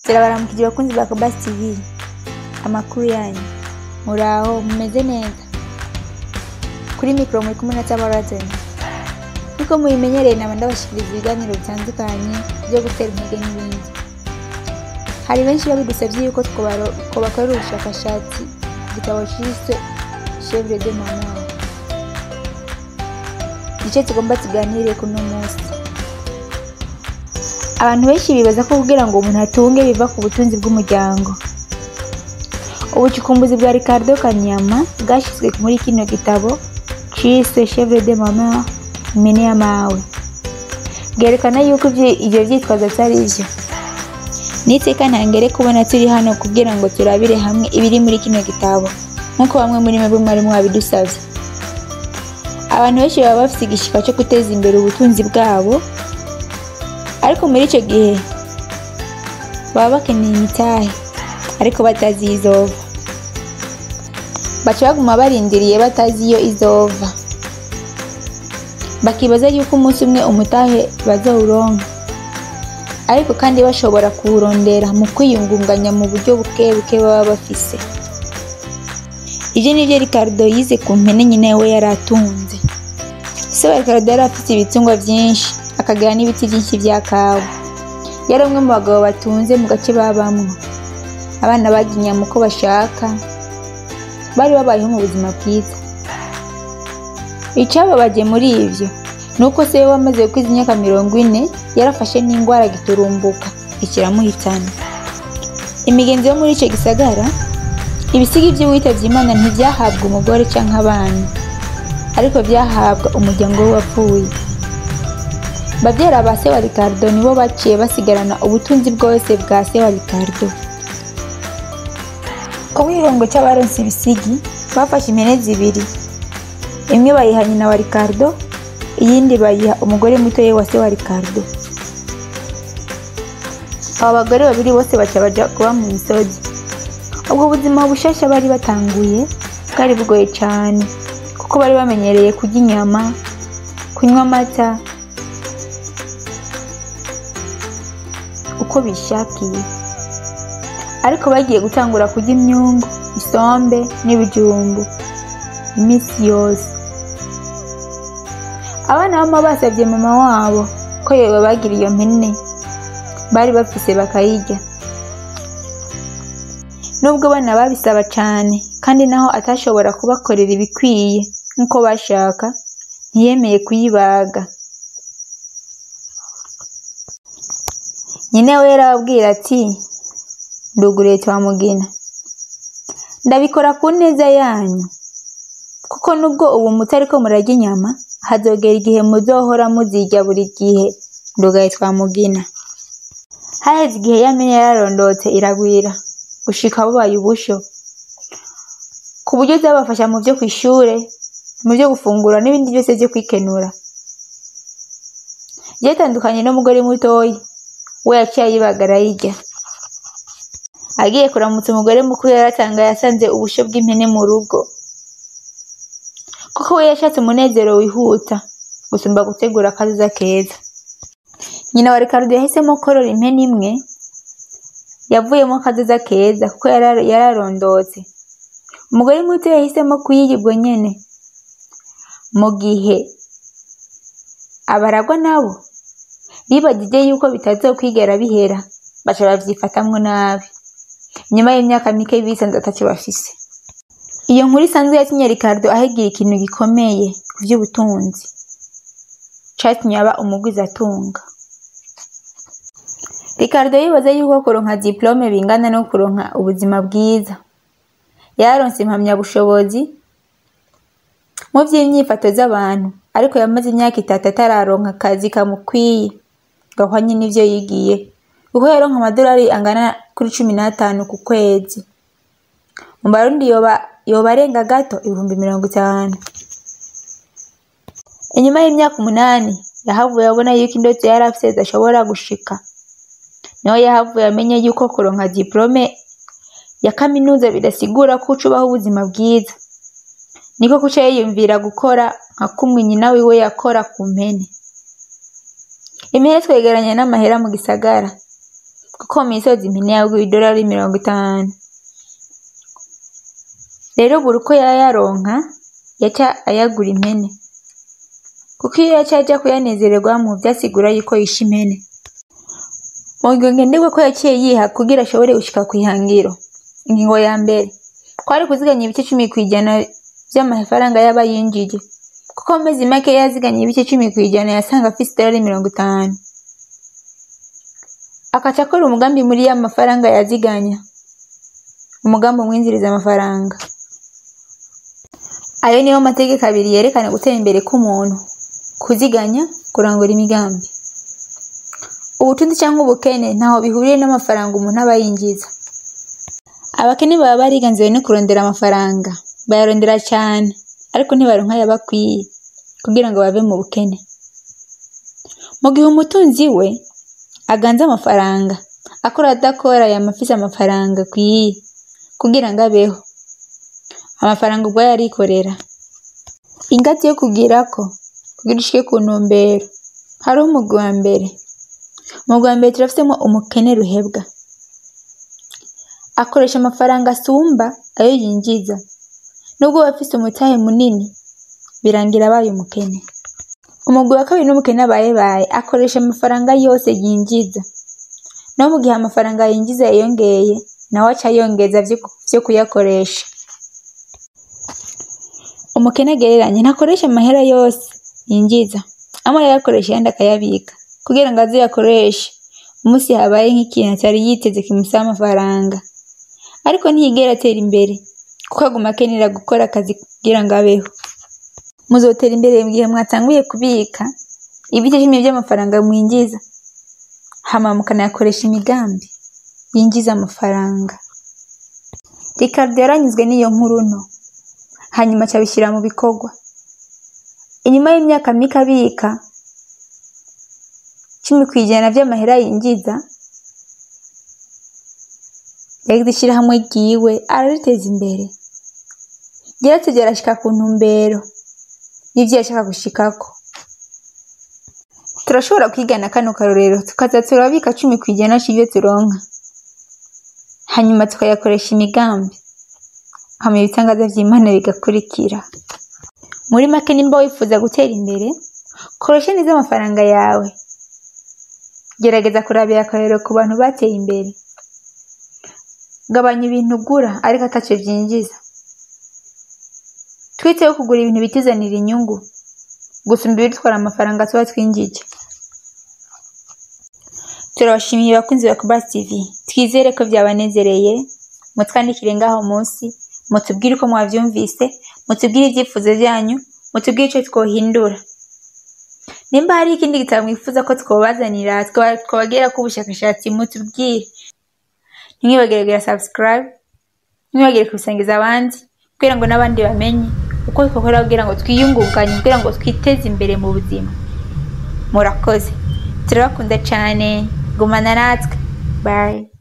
turabaramukije bakunzi ba Kobasi TV amakuru yanyu muraho mumeze neza kuri mikoro muri kumwe na Tabarazani nkuko mubimenyereye naba ndabashikiriza ibiganiro bitandukanye byo gutera intege n'ibindi hari benshi babidusabye yuko twobaro- twobakorera ubushakashatsi ku gitabo cyiswe chevre de maman igice tugomba tuganire kuno munsi abantu benshi bibaza ko kugira ngo umuntu atunge biva ku butunzi bw'umuryango ubucukumbuzi bwa ricardo kanyama bwashyizwe muri kino gitabo cise chevre de mama impene y'amawe bwerekana yuko ibyo- ibyo byitwazo atari byo n'iteka ntangere kubona turi hano kugira ngo turabire hamwe ibiri muri kino gitabo nk'uko bamwe muri mwebwe mwari mwabidusabye abantu benshi baba bafite igishika cyo guteza imbere ubutunzi bwabo ariko muri icyo gihe baba bakeneye imitahe ariko batazi iyo izova baca baguma barindiriye batazi iyo izova bakibaza yuko umunsi umwe umutahe bazawuronka ariko kandi bashobora kuwurondera mu kwiyungunganya mu buryo buke buke baba bafise ibyo ni byo ricardo yize ku mpene nyine we yari atunze se wa ricardo yari afite ibitungwa byinshi akagira n'ibiti byinshi bya kawa yari umwe mu bagabo batunze mu gace babamwo abana barya inyama uko bashaka bari babayeho mu buzima bwiza icyababaje muri ibyo ni uko se we wamaze gukwiza imyaka mirongo ine yarafashe n'indwara giturumbuka ikiramuhitana imigenzo yo muri icyo gisagara ibisigi by'uwitabye imana ntibyahabwa umugore cyangwa abana ariko byahabwa umuryango we wapfuye babyara ba se wa ricardo nibo baciye basigarana ubutunzi bwose bwa se wa ricardo ku bwirongo cy'abaronse ibisigi bafashe impene zibiri imwe bayiha nyina wa ricardo iyindi bayiha umugore mutoya wa se wa ricardo aba bagore babiri bose baca baja kuba mu misozi ubwo buzima bushasha bari batanguye bwari bugoye cyane kuko bari bamenyereye kurya inyama kunywa amata uko bishakiye ariko bagiye gutangura kurya imyungu isombe n'ibijumbu iminsi yose abana bama basabye mama wabo ko yoba bagira iyo mpene bari bafise bakayirya nubwo abana babisaba cyane kandi naho atashobora kubakorera ibikwiye nk'uko bashaka ntiyemeye kuyibaga nyine we yarababwira ati nduguriye twamugina ndabikora ku neza yanyu kuko nubwo ubu mutariko murarya inyama hazogera igihe muzohora muzirya buri gihe ndugaye twamugina haheze igihe yamenye yararondotse iragwira gushika bubaye ubusho ku buryo zabafasha mu byo ku ishure mu byo gufungura n'ibindi byose byo kwikenura byatandukanye n'umugore mutoyi we yaciye ayibaga arayirya agiye kuramutsa umugore mukuru yaratanga yasanze ubusho bw'impene mu rugo kuko we yashatse umunezero wihuta gusumba gutegura akazuza keza nyina wa ricardo yahisemo korora impene imwe yavuyemo akazuza keza kuko yara- yararondotse umugore muto yahisemo kuyirya ubwo nyene mu gihe abaragwa nabo bibagije yuko bitazokwigera bihera baca babyifatamwo nabi nyuma y'imyaka mike bisanze atacyo bafise iyo nkuru isanzwe yatumye ricardo ahigira ikintu gikomeye ku by'ubutunzi catumye aba umugwizatunga ricardo yibaza yuko kuronka diplome bingana no kuronka ubuzima bwiza yaronse impamyabushobozi mu by'imyifato z'abantu ariko yamaze imyaka itatu atararonka akazi kamukwiye gahwanye n'ivyo yigiye kuko yaronka amadolari angana kuri cumi n'atanu ku kwezi mu barundi yoba yoba arenga gato ibihumbi mirongo itanu inyuma y'imyaka umunani yahavuye abona yuko indoto yari afise zidashobora gushika niho yahavuye amenya yuko kuronka diplome ya kaminuza bidasigura ko uca ubaho ubuzima bwiza niko kuca yiyumvira gukora nka kumwe nyina wiwe yakora ku mpene impene twegeranya n'amahera mu gisagara kuko mu misozi impene yagura idolari mirongo itanu rero buri uko yayaronka yaca ayagura impene kuko iyo yaca aja kuyanezererwamo vyasigura yuko yishe impene mu ngingo ngenderwa ko yaciye yiha kugira ashobore gushika kw'ihangiro ingingo ya mbere kwari kuziganya ibice cumi kw'ijana vy'amafaranga yaba yinjije kuko mu mezi make yaziganya ibice cumi kw'ijana yasanga afise idolari mirongo itanu akaca akora umugambi muri ya mafaranga yaziganya umugambi umwinjiriza amafaranga ayo niyo mategeko abiri yerekana gutera imbere k'umuntu kuziganya kurangura imigambi ubutunzi cyangwa ubukene ntaho bihuriye n'amafaranga umuntu aba yinjiza abakene baba bariganziwe no kurondera amafaranga bayarondera cyane ariko ntibaronka ayabakwiye kugira ngo bave mu bukene mu gihe umutunzi we aganze amafaranga akora adakora yamafise amafaranga akwiye kugira ngo abeho amafaranga ubwayo arikorera ingazi yo kugirako kugira ushike ku ntumbero hariho umugwi wa mbere umugwi wa mbere turafisemo umukene ruhebwa akoresha amafaranga asumba ayo yinjiza nubwo aba afise umutahe munini birangira abaye umukene umugwi wa kabiri n'umukene abayebaye akoresha amafaranga yose yinjiza no mu gihe amafaranga yinjiza yiyongeye nawe aca yongeza vyo kuyakoresha umukene agereranye ntakoresha amahera yose yinjiza amwe arayakoresha ayandi akayabika kugira ngo azoyakoreshe umunsi habaye nk'ikintu atari yiteze kimusaba amafaranga ariko ntiyigera atera imbere kuko aguma akenera gukora akazi kugira ngo abeho muzotera imbere mu gihe mwatanguye kubika ibice cumi by'amafaranga mwinjiza hama mukanayakoresha imigambi yinjiza amafaranga Ricardo yaranyuzwe n'iyo nkuru nto hanyuma acabishyira mu bikorwa inyuma y'imyaka mike abika cumi ku ijana vy'amahera yinjiza yagize ishirahamwe ryiwe arariteza imbere yaratevye arashika ku ntumbero y'ivyo yashaka gushikako turashobora kwigana kano karorero tukaza turabika cumi ku ijana c'ivyo turonka hanyuma tukayakoresha imigambi hama ibitangaza vy'imana bigakurikira muri make nimba wifuza gutera imbere koresha neza amafaranga yawe gerageza kurabira akarorero ku bantu bateye imbere gabanya ibintu ugura ariko ataco vyinjiza twiteho kugura ibintu bituzanira inyungu gusumba ibidutwara amafaranga tuba twinjije turabashimiye bakunzi ba Kuba TV twizere ko byabanezereye mutwandikire ngaho munsi mutubwire uko mwavyumvise mutubwire ibyifuzo byanyu mutubwire ico twohindura nimba hari ikindi gitabo mwifuza ko twobazanira twabagera ko ubushakashatsi mutubwire ntimwibagire kugira subscribe ntimwibagire kubisangiza abandi kugira ngo n'abandi bamenye uko twakora kugira ngo twiyungunganye kugira ngo twiteze imbere mu buzima murakoze turabakunda cyane gumana natwe bye